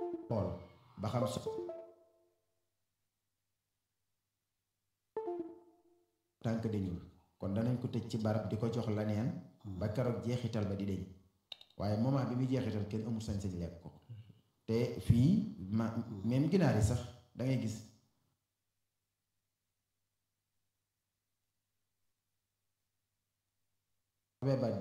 xool ba xam so tànk dañul kon danañ ko tëj ci barab di ko jox laneen ba keroog jeexital ba di deñ waaye moment bi muy jeexital kenn amul sañ-sañ lekk ko te fii ma même ginaar yi sax da ngay gis ba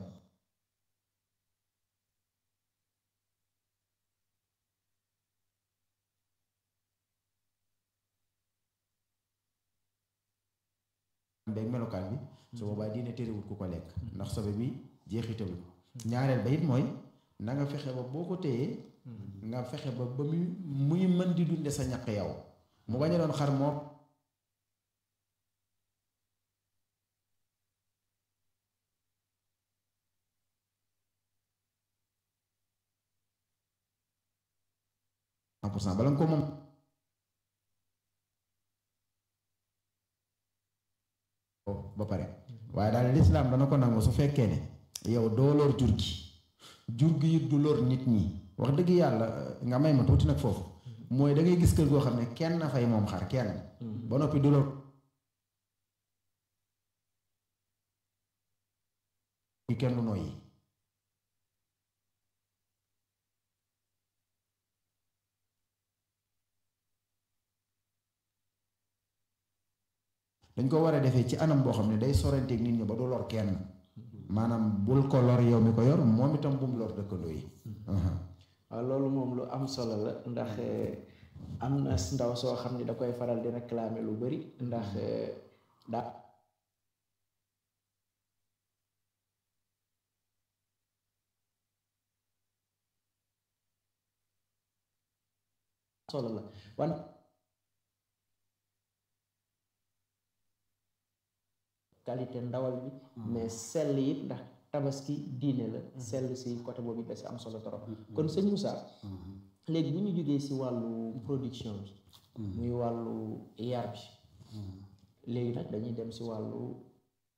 beeg melokaan bi su boobaa diine terewul ku ko lekk ndax sobe bi jeexitalu ñaareel ba it mooy na nga fexe ba boo ko téyee nga fexe ba ba muy muy mën di dunde sa ñaq yow mu bañ a doon xar moo pour cent bala nga ko moom ba pare waaye daal lislaam dana ko nangu su fekkee ne yow doo lor jur gi jur gi it du lor nit ñi wax dëgg yàlla nga may ma tuuti nag foofu mooy da ngay gis kër goo xam ne kenn na fay moom xar kenn ba noppi du lor kenn du noyyi dañ ko war a defee ci anam boo xam ne day soranteeg nit ñi ba du lor kenn maanaam bul ko lor yow mi ko yor moom itam bum lor dëkkandoo yi waaw loolu moom lu am solo la ndax am na ndaw soo xam ne da koy faral di réclamer lu bari ndax daa solo la wan qualité ndawal bi mais sell it ndax tabaski diine la sell si côté boobu da si am solo trop kon sëñ Moussa léegi bu ñu jógee si wàllu production bi muy wàllu yar bi léegi nag dañuy dem si wàllu